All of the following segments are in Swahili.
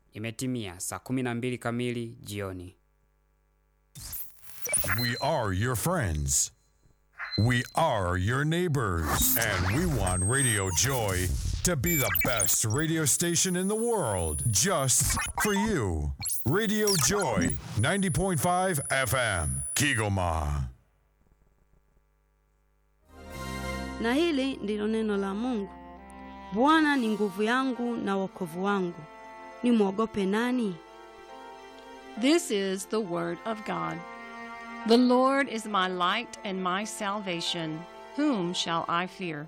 Imetimia saa 12 kamili jioni. We are your friends. We are your neighbors. And we want Radio Joy to be the best radio station in the world just for you. Radio Joy 90.5 FM, Kigoma. Na hili ndilo neno la Mungu. Bwana ni nguvu yangu na wokovu wangu, nimwogope nani? This is the word of God. The Lord is my light and my salvation. Whom shall I fear?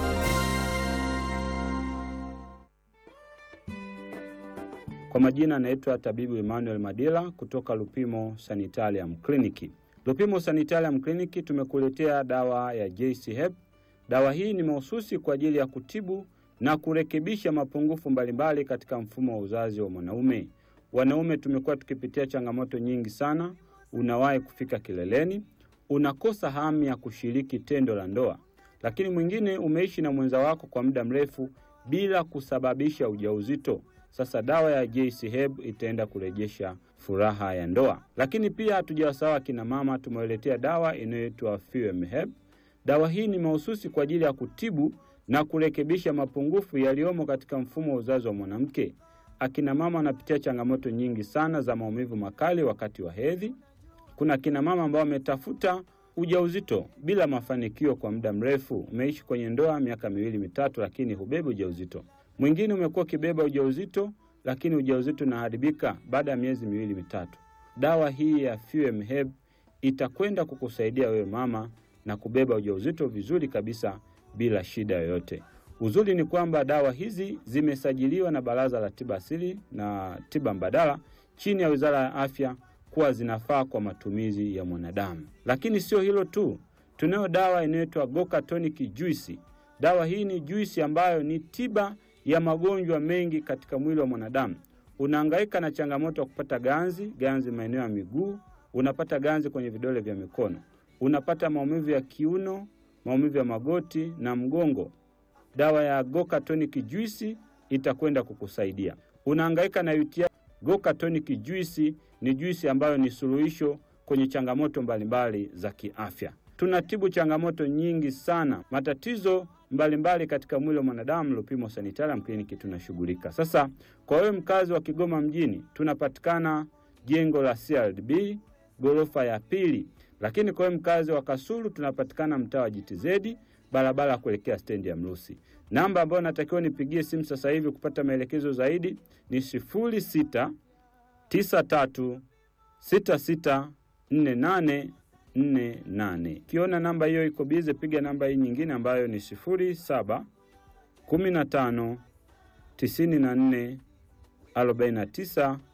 Kwa majina anaitwa tabibu Emmanuel Madila kutoka Lupimo Sanitarium Clinic. Lupimo Sanitarium Clinic tumekuletea dawa ya JC Hep. Dawa hii ni mahususi kwa ajili ya kutibu na kurekebisha mapungufu mbalimbali katika mfumo wa uzazi wa mwanaume. Wanaume tumekuwa tukipitia changamoto nyingi sana. Unawahi kufika kileleni, unakosa hamu ya kushiriki tendo la ndoa, lakini mwingine umeishi na mwenza wako kwa muda mrefu bila kusababisha ujauzito. Sasa dawa ya JC Heb itaenda kurejesha furaha ya ndoa. Lakini pia hatujawasahau akina mama, tumewaletea dawa inayoitwa Fuem Heb. Dawa hii ni mahususi kwa ajili ya kutibu na kurekebisha mapungufu yaliyomo katika mfumo wa uzazi wa mwanamke. Akina mama wanapitia changamoto nyingi sana za maumivu makali wakati wa hedhi. Kuna akina mama ambao wametafuta ujauzito bila mafanikio kwa muda mrefu. Umeishi kwenye ndoa miaka miwili mitatu, lakini hubebi ujauzito. Mwingine umekuwa ukibeba ujauzito, lakini ujauzito unaharibika baada ya miezi miwili mitatu. Dawa hii ya Fuem Heb itakwenda kukusaidia wewe mama na kubeba ujauzito vizuri kabisa bila shida yoyote. Uzuri ni kwamba dawa hizi zimesajiliwa na Baraza la Tiba Asili na Tiba Mbadala chini ya Wizara ya Afya kuwa zinafaa kwa matumizi ya mwanadamu. Lakini sio hilo tu, tunayo dawa inayoitwa Goka Tonic Juice. Dawa hii ni juisi ambayo ni tiba ya magonjwa mengi katika mwili wa mwanadamu. Unahangaika na changamoto ya kupata ganzi, ganzi maeneo ya miguu, unapata ganzi kwenye vidole vya mikono, unapata maumivu ya kiuno, maumivu ya magoti na mgongo. Dawa ya Goka Tonic Juice itakwenda kukusaidia. Unahangaika na UTI, Goka Tonic Juice ni juisi ambayo ni suluhisho kwenye changamoto mbalimbali za kiafya. Tunatibu changamoto nyingi sana, matatizo mbalimbali mbali katika mwili wa mwanadamu. Lupimo Sanitarium Clinic tunashughulika. Sasa kwa wewe mkazi wa Kigoma mjini, tunapatikana jengo la CRDB ghorofa ya pili, lakini kwa wewe mkazi wa Kasulu tunapatikana mtaa wa JTZ barabara ya kuelekea stendi ya Mrusi. Namba ambayo natakiwa nipigie simu sasa hivi kupata maelekezo zaidi ni sifuri sita tisa tatu sita sita nne nane nne nane. Ukiona namba hiyo iko bize, piga namba hii nyingine ambayo ni sifuri saba kumi na tano tisini na nne arobaini na tisa